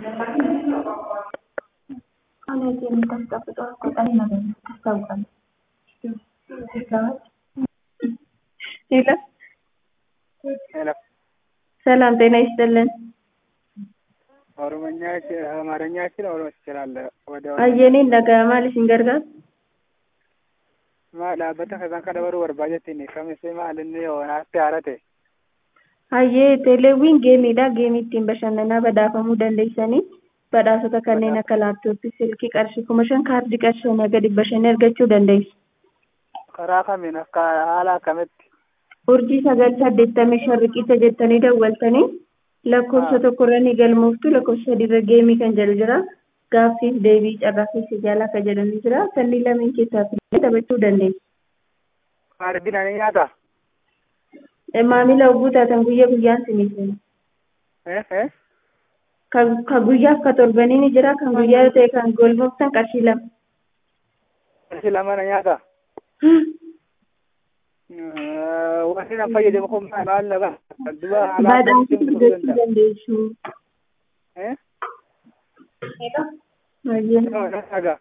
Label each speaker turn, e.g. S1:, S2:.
S1: College የምታስቀምጠው አስቆጣሪ ነገር ታስታውቃለች። ሄሎ
S2: ሄሎ
S1: ሰላም ጤና ይስጥልን።
S2: ኦሮሞኛ አማርኛ ችል ኦሮሞ ትችላለህ? ወደ
S1: አየኔን dhaga'amaa isin gargaara.
S2: maal dhaabbata kasan kana baruu barbaadetti kamisi maal inni naatti haarate
S1: Hayyee teeleewwiin geemiidha. Geemii ittiin bashannanaa badhaafamuu dandeessanii badhaasota kanneen akka laaptooppii, silkii qarshii kuma shan kaardii qarshii hanga dhibba shanii argachuu dandeessu.
S2: karaa kamiin akka haala akkamitti
S1: Urjii sagal saddeettamii shan riqicha jettanii dawwaltanii lakkoofsa tokkorra ni galmooftu lakkoofsa sadiirra geemii kan jedhu jira. Gaaffiif deebii carraa keessa jaalaa kan jedhamu jira. Kanneen lameen keessaa filannee taphachuu dandeessu.
S2: kaardii nani nyaata
S1: Maamila oguu taatan guyyaa guyyaan sinii kenna.
S2: eh eh
S1: Ka guyyaaf ka torbanii ni jira. Kan guyyaa ta'e kan galmooftan qarshii lama.
S2: qarshii lama na nyaata wanti nan fayyadamu kun maal na ba'a duba haala
S1: Badhaasii
S2: akkamitti
S1: fidachuu
S2: danda'a
S1: dandeessu.
S2: eh
S1: Hayyee.
S2: dhagaa